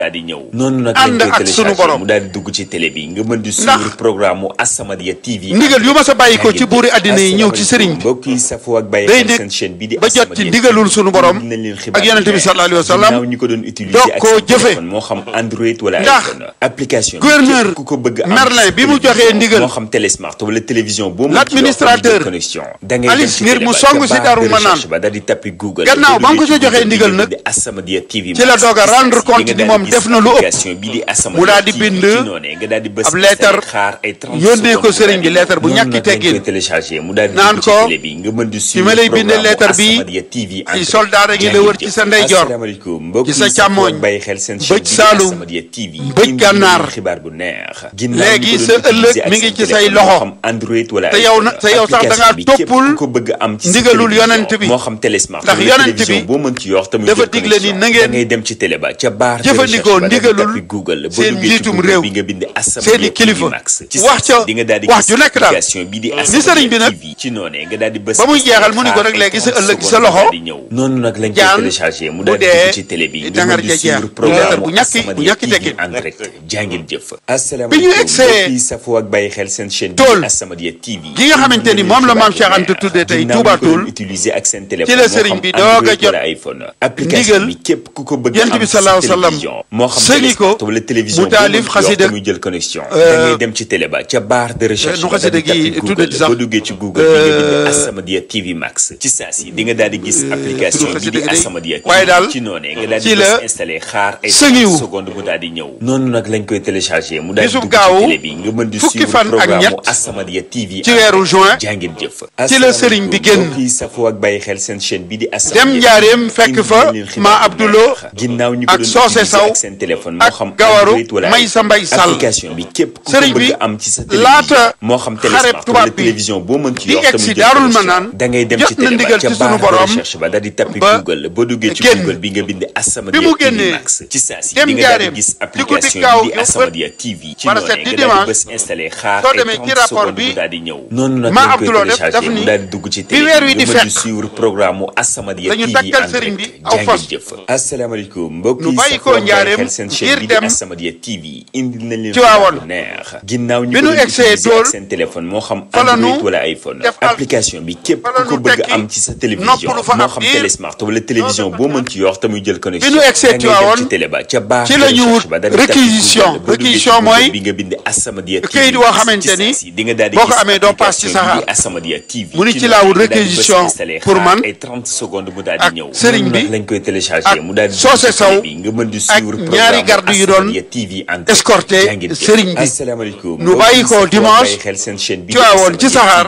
daal di ñëw noonu nag ànd lañ koy ak sunu téléchargé borom. mu daal di dugg ci télé bi nga mën di Ndax suivre programme mu As-Samadiyya TV ndigal yu ma sa bàyyi ko ci buuri àddina yi ñëw ci sëriñ bi mbokk yi safoo ak bàyyi day xel nekk seen chaîne bi di ba jot ci As-Samadiyya ndigalul TV. sunu borom Indil nañ leen xibaar ak yonent bi bu sallallahu alayhi wa neex. sallam ginnaaw ñi ko doon utiliser doog ak koo seen jëfe. téléphone moo xam Android wala Ndax iPhone application bi gouverneur képp ku ko bëgg am Merlin ci bi mu télévision, joxee ndigal moo xam télésmart wala télévision boo mën ci L'administrateur yor connexion da ngay Alice dem ci ngir télé mu ba, song ca si barre Darou de Manane. recherche ba daal di tappi Google Gannaaw ba mu ko Boo ca duggee joxee ci ndigal Google nag, bi di As-Samadiyya TV ci la doog a rendre Di nga compte ni daal moom di def gis na lu ëpp. application bi di As-Samadiyya Mu daal di TV bind ci noonee nga daal di bës ab leetar xaar ay 30 yónnee ko secondes sëriñ bi mu daal di leetar bu ñëw. ñàkki Noonu nag teggin. lañ koy téléchargé mu daal di Naan dugg ci ko, télé bi nga mën di fi ma lay suivre bindee programme leetar bi, As-Samadiyya TV en ci direct. soldaar a ngi la wër ci sa ndeyjoor, asalaamaaleykum mbokk ci sa yi safoo càmmooñ, ak bàyyi xel seen bëj chaîne bi di Saalum, As-Samadiyya TV bëj indi Gànnaar. leen xibaar bu neex Léegi sa ëllëg mi ngi ci say loxo. xam Android wala te yow na- te yow sax da ngaa application bi képp toppul ku ko bëgg am ci sa ndigalul télévision, yonent bi. moo xam télésmart Ndax wala yonent télévision bi boo mën ci yor tamit dafa digle ni na ngeen da ngay dem ci télé ba ca barre de jëfandikoo recherche ba daal di ndigalul tappi Google boo seen duggee ci njiitum Google réew, bi nga bind seeni As-Samadiyya kilifa. TV Max ci wax saa ca si di nga daal di wax gis ju nekk daal. application bi di Ni sëriñ bi nag, TV ci noonee nga daal di bës ba muy jeexal mu ni ko nag léegi sa ëllëg sa loxo, noonu nag lañ koy jaan téléchargé mu bu daal di dee dugg ci télé bi nga dangar mën di ja jeex. suivre programme Leetar bu ñàkki- bu ñàkki As-Samadiyya TV teggin. en direct jàngil jëf Bi ñu asalaamaaleykum egsee mbokk yi safoo ak bàyyi xel seen chaîne bi Tool. di As-Samadiyya TV gi nga xamante ni moom la maam Cheikh Anta tuddee tey Touba Toul, utiliser ak seen téléphone ci la moo sëriñ xam bi doog a Android jot wala iPhone application ndigal bi képp ku ko bëgg Yonent am bi ci sa sallallahu alayhi wa sallam télévision moo xam sëñi ko télésport wala télévision mu taalif boo mën ci yor xasida te muy jël connexion da ngay dem ci télé ba ca barre de recherche nu ba daal di xasida gi tappi tuddati Google sax. boo duggee ci Google bi nga bind Euh, As-Samadiyya TV Max ci saa si di nga daal di gis application tudd bi xasida di gi day- As-Samadiyya TV waaye daal ci noonee nga daal di ci la bës installé xaar ay sëñiwu. 30 secondes mu daal di ñëw noonu nag lañ koy téléchargé mu daal di Bisub dugg ci gaawu télé bi nga mën di fukki suivre fan ak programme ñett As-Samadiyya TV ci weeru juin jàngin jëf ci la sëriñ bi génn. mbokk yi safoo ak bàyyi xel seen chaîne bi di dem As-Samadiyya njaareem fekk fa ma Abdoulo ginnaaw ñu ko ak doon Soose utiliser Saw ak seen téléphone moo ak xam Gawaru Android wala May sa Mbay Sall. application bi képp ku ko Sëriñ bëgg bi am ci sa laata télévision moo xam xareb télésmart tubaab wala bi télévision boo mën ci di yor egg tamit si jël Daarul connexion. Manaan da ngay dem jot ci na télé ba ndigal ca ci sunu barre de borom recherche ba daal di tappi ba Google boo duggee ci génn. Google bi nga bind As-Samadiyya Bi mu TV génnee Max ci saa si dem di nga daal njaareem di gis ci guddi application gaaw bi di gi As-Samadiyya TV ci wala noonee set di nga daal di dimanche, bës installé xaar soo ay demee ci 30 rapport secondes bi, mu daal di ñëw noonu nag Ma lañ koy Abdoulo def téléchargé daf mu ni, daal di dugg ci bi télé weer wi nga di mën di fekk, suivre programme As-Samadiyya lañu TV takkal en sëriñ direct bi aw jàngil fas. jëf asalaamaaleykum mbokk Nu yi bàyyi ko safoo ak bàyyi njaareem xel seen chaîne ngir bi di dem As-Samadiyya TV indi nañ leen Tiwaawan. xibaar bu neex ginnaaw ñu Bi ko nu doon egsee utiliser Tool, ak seen téléphone moo xam fa la nu Android wala iPhone def al- application bi képp fa la ku ko nu bëgg tekki am ci sa télévision noppalu fa moo ab xam diir. télésmart wala télévision boo mën ci yor te muy jël connexion Bi nu egsee da ngay dem Tiwaawan, ci télé ba ca barre ci de la ñu recherche wut ba daal di tappi réquisition. Google boo duggee ci Réquisition Google mooy bi nga bind As-Samadiyya TV këyit woo xamante ni ci saa si di nga daal di boo ko gis amee doo paas ci application bi saxaar. di As-Samadiyya TV Mu ni ci ci laa wut noonu nga daal di bës réquisition installé pour xaar man ay 30 secondes mu daal ak di ñëw sëriñ noonu bi nag lañ koy téléchargé ak mu daal di Soose dugg ci Saw télé bi nga mën di ak suivre ñaari programme garde yu doon As-Samadiyya TV en direct. escorté Jaa ngeen jëf. sëriñ bi. asalaamaaleykum Nu bàyyi ko dimanche Tiwaawoon ci saxaar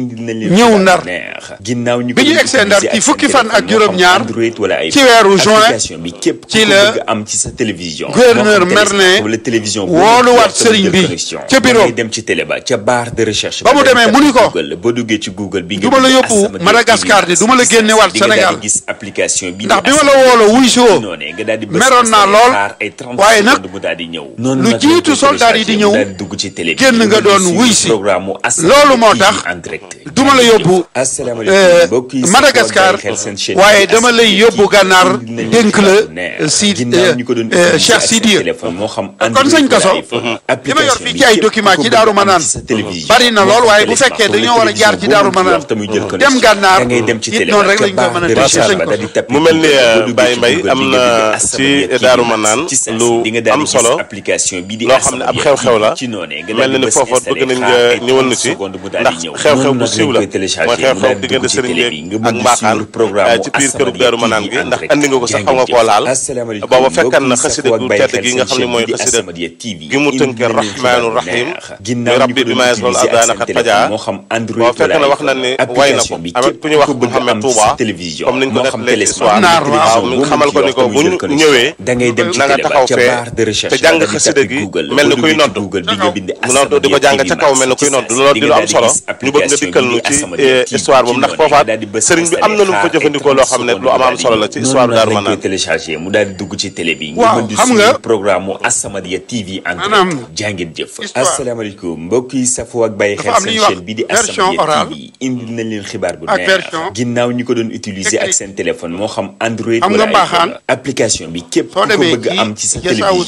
ñëw Ndar. ginnaaw ñu Bi ñu egsee Ndar ci fukki fan ak juróom-ñaar ci ci weeru juin bi képp ci ci la la am ci sa télévision gouverneur moo xam télésmart Merlin wala télévision wooluwaat sëriñ bi ca bureau. ngay dem ci télé ba ca barre de recherche Ba mu daal di demee mu ni ko, Google boo duggee ci Google bi du ma la bind yóbbu As-Samadiyya Madagascar TV de, du ma la ci génne waat di nga daal di Sénégal. gis application bi ndax bi ma la wooloo wuy si woo noonee nga daal di bës meroon naa installé lool, xaar ay 30 waaye nag secondes mu daal di ñëw lu nag jiitu lañ koy soldat yi di téléchargé, ñëw, mu daal di dugg ci télé bi génn nga nga doon di wuy suivre si. programme mu As-Samadiyya Loolu moo TV tax en direct. du ma la yóbbu asalaamaaleykum mbokk yi Madagascar waaye dama lay yóbbu gànnaar dénk la si Cheikh Sidiya kon sëñ Kaso li ma yor fii ci ay document ci Daaru Manaan bari na lool waaye bu fekkee dañoo war a jaar ci Daaru Manaan dem gànnaar it noonu rek lañ koy mën a def macha sëñ allah Kaso mu mel ni Baye Mbaye am na ci Daaru Manaan lu am solo loo xam ne ab xew-xew la mel na ni foofa bëgg nañ nga ñëwal na ci ndax xew-xew bu siiw la mooy xew-xew diggante sëriñ bi ak mbaaxaan ci biir kërub Daaru Manaan gi ndax andi nga ko sax xaw nga koo laal booba fekkan na xasida gu tedd gi nga xam ne mooy xasida gi mu tënke rahmaanu rahim muy rabbi bi maes loolu abdaana xat fajaa booba fekk na wax na ne way na ko amit ku ñu wax Mouhamed Touba comme niñ ko def léegi histoire Naar waaw. waaw mu xamal ko ni ko bu ñu ñëwee na nga taxaw fee te jàng xasida gi mel ni kuy nodd mu nodd di ko jàng ca kaw mel ni kuy nodd loolu di lu am solo ñu bëgg nga dikkal nu ci histoire boobu ndax foofaat sëriñ bi am na lu mu fa jëfandikoo loo xam ne lu am am solo la ci histoire Daaru Manaan téléchargé mu daal di dugg ci télé bi waaw xam nga programme mu As-Samadiyya TV en direct jàngeen jëf asalaamaaleykum mbokk yi safoo ak bàyyi xel seen chaîne bi di As-Samadiyya TV indi nañ leen xibaar bu neex ginnaaw ñu ko doon utiliser ak seen téléphone moo xam Android wala iPhone application bi képp ku ko bëgg am ci sa télévision